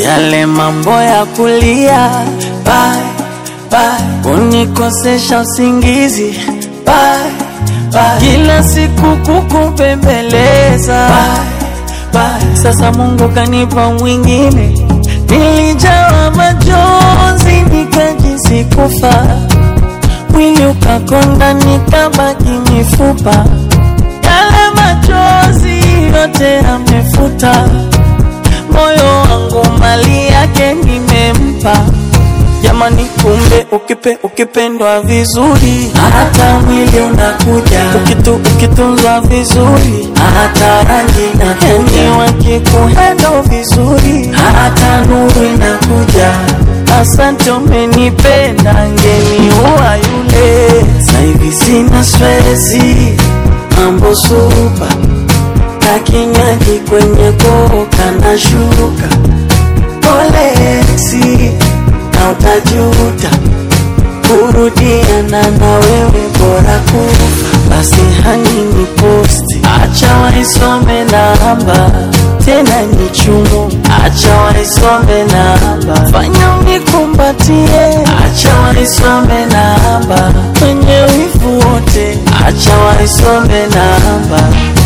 yale mambo ya kulia bye, bye, kunikosesha usingizi bye, bye, kila siku kukupembeleza bye, bye. Sasa Mungu kanipa mwingine, nilijawa majonzi nikajisi kufa, mwili ukakonda nikabaki mifupa, yale machozi yote amefuta moyo wangu mali yake nimempa. Jamani, kumbe ukipe ukipendwa vizuri, hata mwili unakuja. Ukitu ukitunzwa vizuri, hata rangi na yani, wakikuhendo vizuri, hata nuru inakuja. Asante, umenipenda, ngeni huwa yule. Saivi sina stresi, mambo supa na kinywaji kwenye koka na shuka polesi na utajuta kurudiana na wewe bora kufa basi hani ni posti acha waisome namba tena ni chumu acha waisome namba fanya unikumbatie acha waisome namba kwenye wivu wote acha waisome namba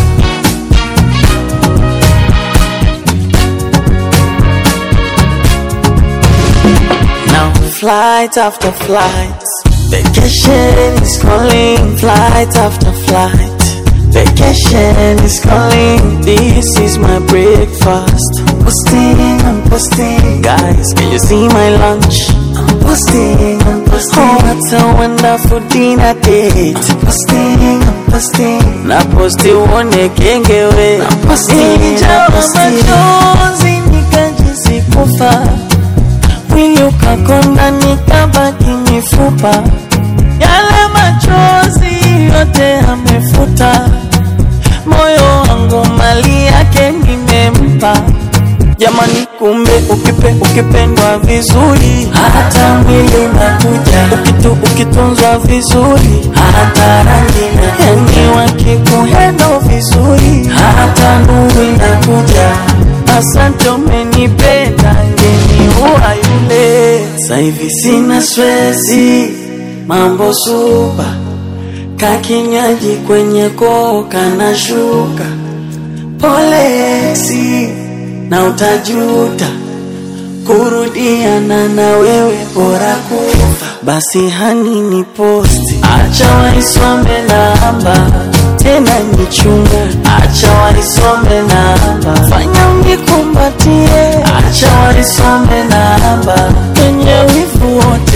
Now flight after flight, vacation is calling. Flight after flight, vacation is calling. This is my breakfast. Posting, I'm posting. Guys, can you see my lunch? I'm posting, I'm posting. Oh, what a wonderful dinner date. I'm posting, I'm posting. Na posti uone kengewe. I'm posting, Nilijawa machozi nikajisi kufa mwili ukakonda nikabaki mifupa, yale machozi yote amefuta, moyo wangu mali yake nimempa. Jamani, kumbe ukipe ukipendwa vizuri, hata mwili unakuja. Ukitu ukitunzwa vizuri, hata rangi na yani, wakikuhendo vizuri, hata nuru inakuja. Asante, umenipenda, ngeni huwa yule. Saivi sina stresi, mambo supa, kakinywaji kwenye koka na shuka, polesi na utajuta kurudiana na wewe bora kufa. Basi hani ni posti, acha waisome namba tena ni chungu, acha waisome namba, fanya unikumbatie, acha waisome namba kwenye wivu wote